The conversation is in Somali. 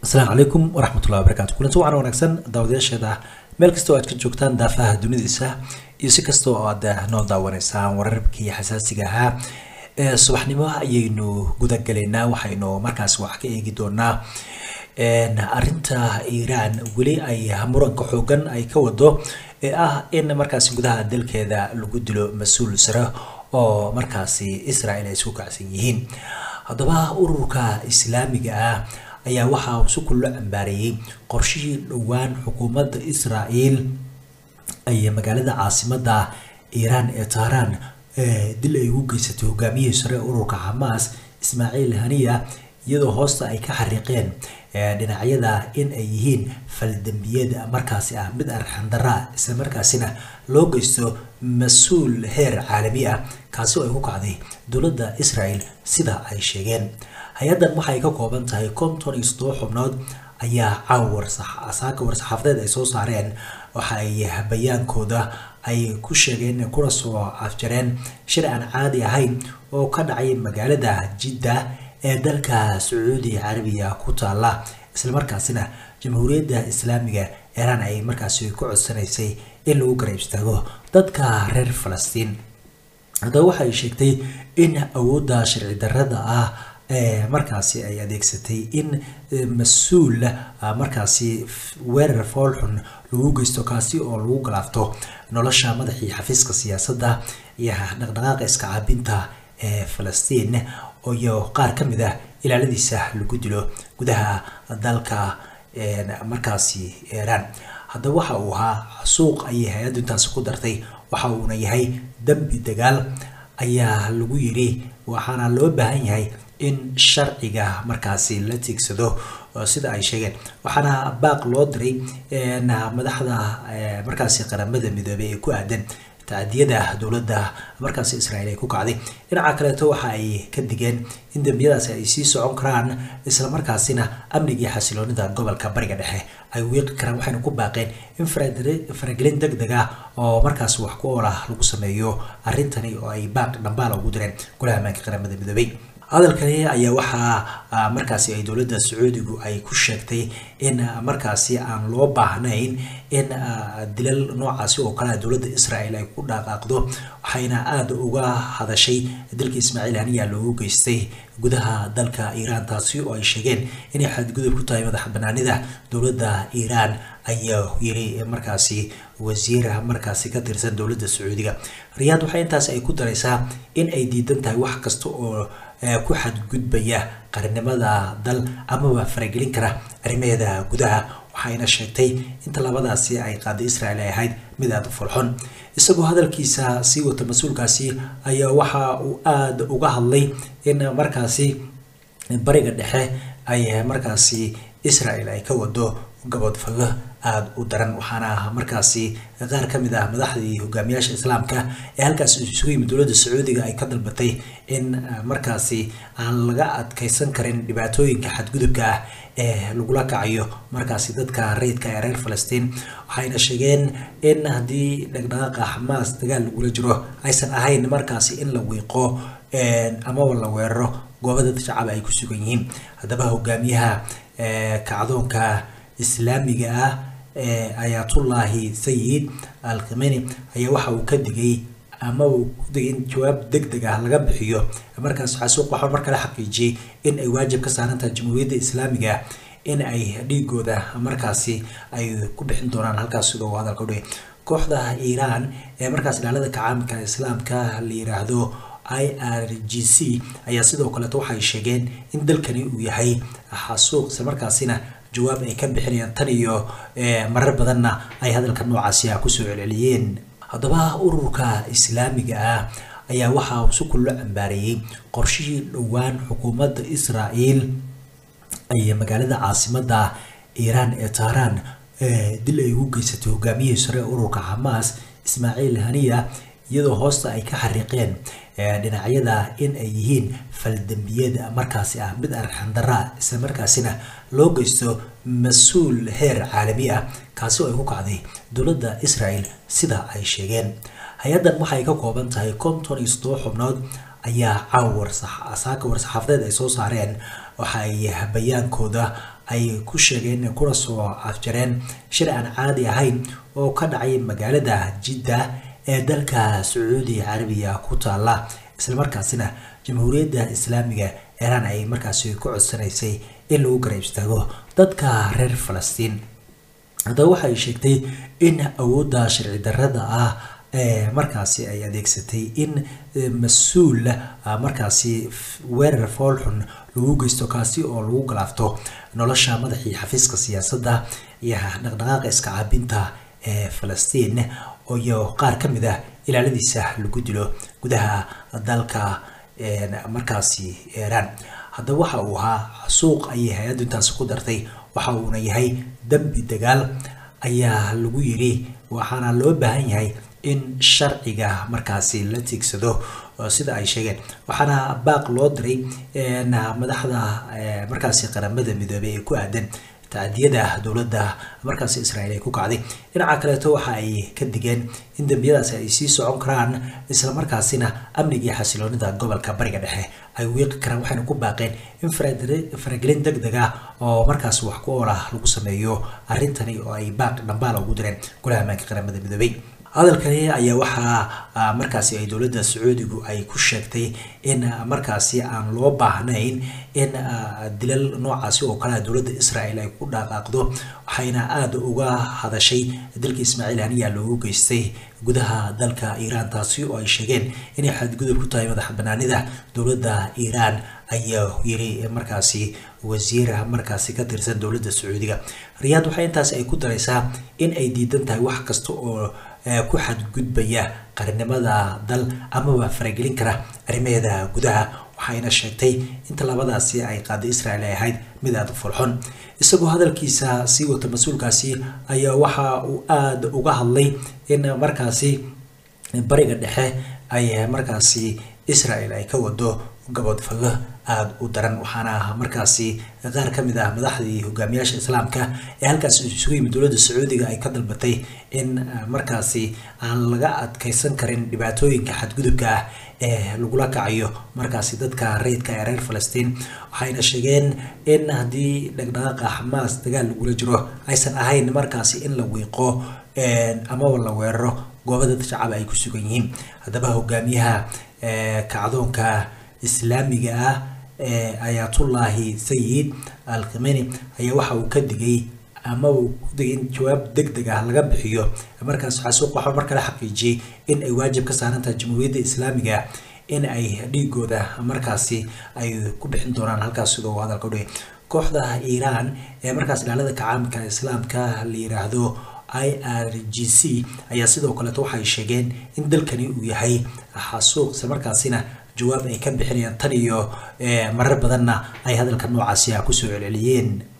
asalaamu calaykum waraxmatullahi wabarakatu kulanti wacan wanaagsan daawadayaasheeda meel kasta oo aad ka joogtaan daafaha dunidisa iyo si kasta oo aad noo daawanaysaan wararkii xasaasiga ahaa ee subaxnimo ayaynu gudagalaynaa waxaynu markaas wax ka eegi doonaa arinta iiraan weli ay muranka xoogan ay ka wado ee ah in markaasi gudaha dalkeeda lagu dilo mas-uul sare oo markaasi israel ay isku kacsan yihiin haddaba ururka islaamiga ah ayaa waxaa si kullo cambaareeyey qorshihii dhowaan xukuumadda israel ay magaalada caasimada iiraan ee tahraan dil ay ugu geysatay hogaamiyihii sare ururka xamaas ismaaciil haniya iyadoo hoosta ay ka xariiqeen dhinacyada in ay yihiin faldambiyad markaasi ah mid arxandara isla markaasina loo geysto mas-uul heer caalami ah kaasi oo ay ku kacday dowladda israel sida ay sheegeen hay-addan waxay ka kooban tahay konton iyo toddoba xubnood ayaa caawa saaka war-saxaafadeed ay soo saareen waxa ay bayaankooda ay ku sheegeen kuna soo afjareen shir aan caadi ahayn oo ka dhacay magaalada jidda ee dalka sacuudi carabiya ku taala islamarkaasina jamhuuriyadda islaamiga iiraan ay markaasi ku codsanaysay in lagu garab istaago dadka reer falastiin haddaba waxay sheegtay in awoodda sharci darrada ah markaasi ay adeegsatay in mas-uul markaasi weerar foolxun lagu geysto kaasi oo lagu galaafto nolosha madaxii xafiiska siyaasadda iyo dhaqdhaqaaqa iska caabinta ee falastiin iyo qaar ka mid ah ilaaladiisa lagu dilo gudaha dalka markaasi iiraan haddaba waxa uu ahaa suuq ayay hay-addu intaasi ku dartay waxa uuna yahay dembi dagaal ayaa lagu yiri waxaana loo baahan yahay in sharciga markaasi la tiigsado sida ay sheegeen waxaana baaq loo diray madaxda markaasi qaramada midoobey ee ku aadan tacadiyada dowladda markaasi israel ay ku kacday dhinaca kaleeto waxa ay ka digeen in dembiyadaasi ay sii socon karaan islamarkaasina amniga iyo xasiloonida gobolka bariga dhexe ay wiiqi karaan waxayna ku baaqeen in faragelin deg deg ah oo markaas wax ku oolah lagu sameeyo arrintani oo ay baaq dhambaala ugu direen golaha ammaanka qaramada midoobey hadalkani ayaa waxaa markaasi ay dowladda sacuudigu ay ku sheegtay in markaasi aan loo baahnayn in dilal noocaasi oo kale dowladda israel ay ku dhaqaaqdo waxayna aada uga hadashay dalka ismaaciil haniya loogu geystay gudaha dalka iiraan taasi oo ay sheegeen inay xadgudub ku tahay madax banaanida dowladda iiraan ayaa yiri markaasi wasiir markaasi ka tirsan dowladda sacuudiga riyaad waxay intaasi ay ku daraysaa in ay diidan tahay wax kasta oo ku xadgudbaya qarnimada dal amaba faragelin kara arrimaheeda gudaha waxayna sheegtay inta labadaasi ay qaaday israel ay ahayd mid aada u fulxun isagoo hadalkiisa sii wata mas-uulkaasi ayaa waxa uu aada uga hadlay in markaasi bariga dhexe ay markaasi israel ay ka wado gabodfago aada u daran waxaana markaasi qaar ka mid ah madaxdii hogaamiyaasha islaamka ee halkaas isugu yimid dowladda sacuudiga ay ka dalbatay in markaasi aan laga adkeysan karin dhibaatooyinka xadgudubka ah ee lagula kacayo markaasi dadka rayidka ee reer falastiin waxayna sheegeen in haddii dhaqdhaqaaqa xamaas dagaal lagula jiro aysan ahayn markaasi in la wiiqo amaba la weeraro gooba dad shacaba ay ku sugan yihiin haddaba hogaamiyaha kacdoonka islaamiga ah ee ayaatullaahi sayid al khimeni ayaa waxa uu ka digay ama uu ku digay in jawaab deg deg ah laga bixiyo markaas xasuuq waxaa mar kale xaqiijiyey in ay waajib ka saaran tahay jamhuuriyadda islaamiga in ay dhiigooda markaasi ay ku bixin doonaan halkaas sida uu hadalka udhigay kooxda iiraan ee markaas ilaalada kacaamka islaamka la yiraahdo i r g c ayaa sidoo kaleeto waxay sheegeen in dalkani uu yahay xasuuq isla markaasina jawaab ay ka bixinayaan tan iyo marar badanna ay hadalka noocaasi ah kusoo celceliyeen haddaba ururka islaamiga ah ayaa waxaa si kullo cambaareeyey qorshihii dhowaan xukuumadda israel ay magaalada caasimada iiraan ee tahraan dil ay ugu geysatay hogaamiyihii sare ururka xamaas ismaaciil haniya iyadoo hoosta ay ka xariiqeen dhinacyada in ay yihiin faldambiyad markaasi ah mid arxandara isla markaasina loo geysto mas-uul heer caalami ah kaasi oo ay ku kacday dowladda israel sida ay sheegeen hay-addan waxay ka kooban tahay konton iyo toddoba xubnood ayaa caawa saaka war-saxaafadeed ay soo saareen waxa ay bayaankooda ay ku sheegeen kuna soo afjareen shir aan caadi ahayn oo ka dhacay magaalada jidda ee dalka sacuudi carabiya ku taala islamarkaasina jamhuuriyadda islaamiga iiraan ay markaasi ku codsanaysay in lagu garab istaago dadka reer falastiin haddaba waxay sheegtay in awoodda sharci darrada ah ee markaasi ay adeegsatay in mas-uul markaasi weerar foolxun lagu geysto kaasi oo lagu galaafto nolosha madaxii xafiiska siyaasadda iyo dhaqdhaqaaqa iska caabinta ee falastiin iyo qaar ka mid ah ilaaladiisa lagu dilo gudaha dalka markaasi iiraan haddaba waxa uu ahaa suuq ayay hay-addu intaasi ku dartay waxa uuna yahay dembi dagaal ayaa lagu yiri waxaana loo baahan yahay in sharciga markaasi la tiigsado sida ay sheegeen waxaana baaq loo diray madaxda markaasi qaramada midoobay ee ku aadan tacdiyada dowladda markaasi israa'iil ay ku kacday dhinaca kaleeto waxa ay ka digeen in dembiyadaasi ay sii socon karaan islamarkaasina amniga iyo xasiloonida gobolka bariga dhexe ay wiiqi karaan waxayna ku baaqeen in faragelin deg deg ah oo markaasi wax ku ool ah lagu sameeyo arrintani oo ay baaq dhambaala ugu direen golaha ammaanka qaramada midoobay hadalkani ayaa waxaa markaasi ay dowladda sacuudigu ay ku sheegtay in markaasi aan loo baahnayn in dilal noocaasi oo kale dowladda israel ay ku dhaqaaqdo waxayna aada uga hadashay dalka ismaaciil haniya loogu geystay gudaha dalka iiraan taasi oo ay sheegeen inay xadgudub ku tahay madax banaanida dowladda iiraan ayaa yiri markaasi wasiir markaasi ka tirsan dowladda sacuudiga riyaad waxay intaas ay ku daraysaa in ay diidan tahay wax kasta oo ku xadgudbaya qarnimada dal amaba faragelin kara arrimaheeda gudaha waxayna sheegtay in tallaabadaasi ay qaaday israel ay ahayd mid aada u fulxun isagoo hadalkiisa sii wata mas-uulkaasi ayaa waxa uu aada uga hadlay in markaasi bariga dhexe ay markaasi israel ay ka wado gabodfallo aada u daran waxaana markaasi qaar ka mid ah madaxdii hogaamiyaasha islaamka ee halkaasi isugu yimid dowladda sacuudiga ay ka dalbatay in markaasi aan laga adkeysan karin dhibaatooyinka xadgudubka ah ee lagula kacayo markaasi dadka rayidka ee reer falastiin waxayna sheegeen in haddii dhaqdhaqaaqa xamaas dagaal lagula jiro aysan ahayn markaasi in la wiiqo amaba la weeraro gooba dad shacab ay ku sugan yihiin haddaba hogaamiyaha kacdoonka islaamiga ah ee ayaatullaahi sayid al khimeni ayaa waxa uu ka digay ama uu ku digay in jawaab deg deg ah laga bixiyo markaas xasuuq waxaa mar kale xaqiijiyey in ay waajib ka saaran tahay jamhuuriyadda islaamiga in ay dhiigooda markaasi ay ku bixin doonaan halkaas sidoo uu hadalka udhigay kooxda iiraan ee markaas ilaalada kacaamka islaamka la yiraahdo i r g c ayaa sidoo kaleeto waxay sheegeen in dalkani uu yahay xasuuq isla markaasina jawaab ay ka bixinayaan tan iyo marar badanna ay hadalka noocaasi ah kusoo celceliyeen